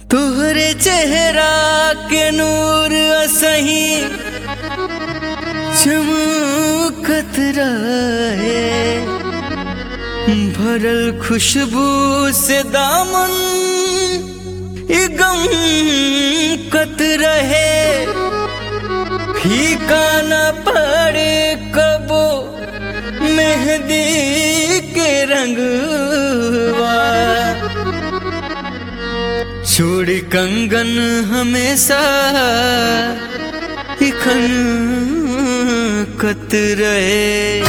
तोहरे चेहरा के नूर असही चमकत रहे भरल खुशबू से दामन ई गम कत रहे फीका न पड़े कबो मेहंदी के रंगवा छोड़ कंगन हमेशा इखन कत रहे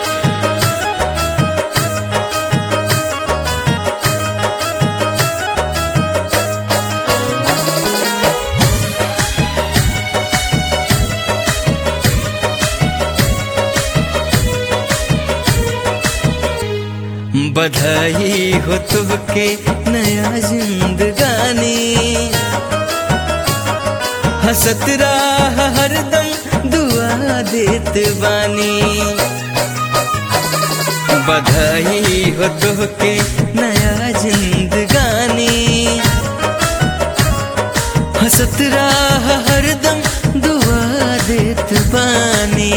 बधाई हो तुमके नया जिंदगानी हसत राह हरदम दुआ देत बानी बधाई हो तुमके नया जिंदगानी हसत राह हरदम दुआ देत बानी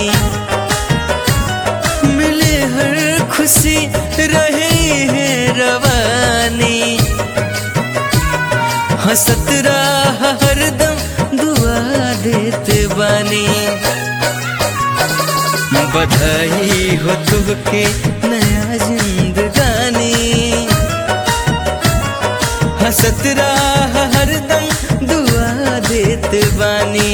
मिले हर खुशी रहे है रवानी हसत राह हरदम दुआ देते बानी बधाई हो तुमके नया जिंदगानी हसत राह हरदम दुआ देते बानी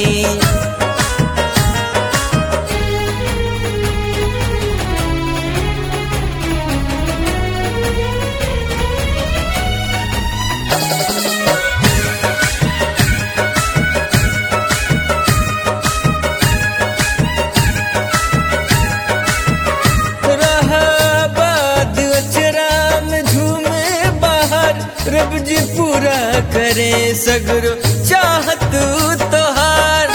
रब जी पूरा करे सगरो चाहत तोहार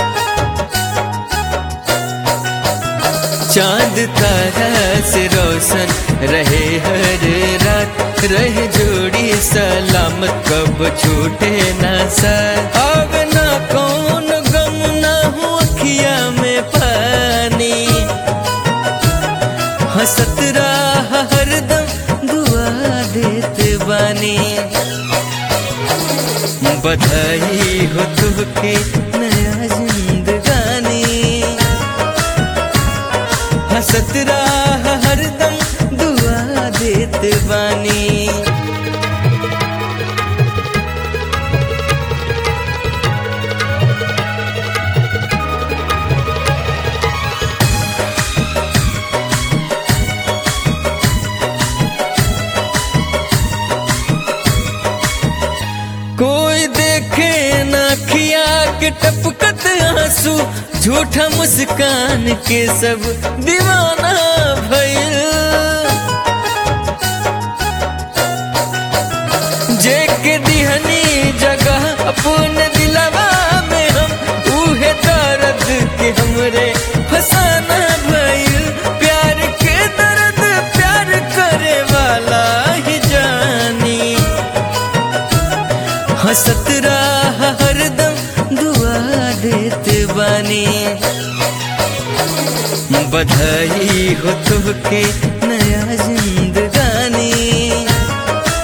चांद तारा से रोशन रहे हर रात रहे जोड़ी सलामत कब छूटे ना सर अब ना कौन गम ना हो अखिया में पानी हसत राह हरदम दुआ देते बानी बधाई हो तुमके नया जिंदगानी हसत राह हरदम दुआ देते बानी कोई देखे ना खिया के टपकत आंसू झूठा मुस्कान के सब दीवाना भइल जे के दिहनी जगह अपन दिलवा में हम उहे दर्द के हमरे फसाना भइल प्यार के दर्द प्यार करे वाला ही जानी हसत राह हरदम दुआ देते बानी बधाई हो तुमके नया जिंदगानी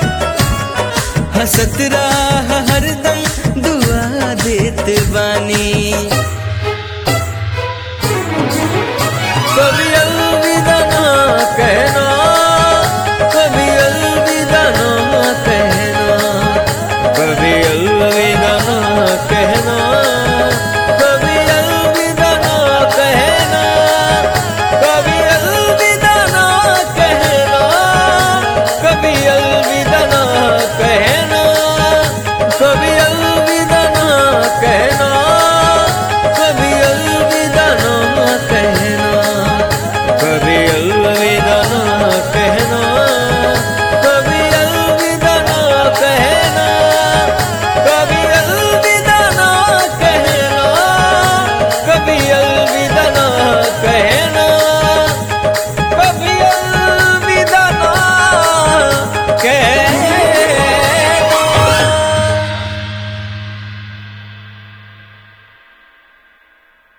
हसत राह हरदम दुआ देते बानी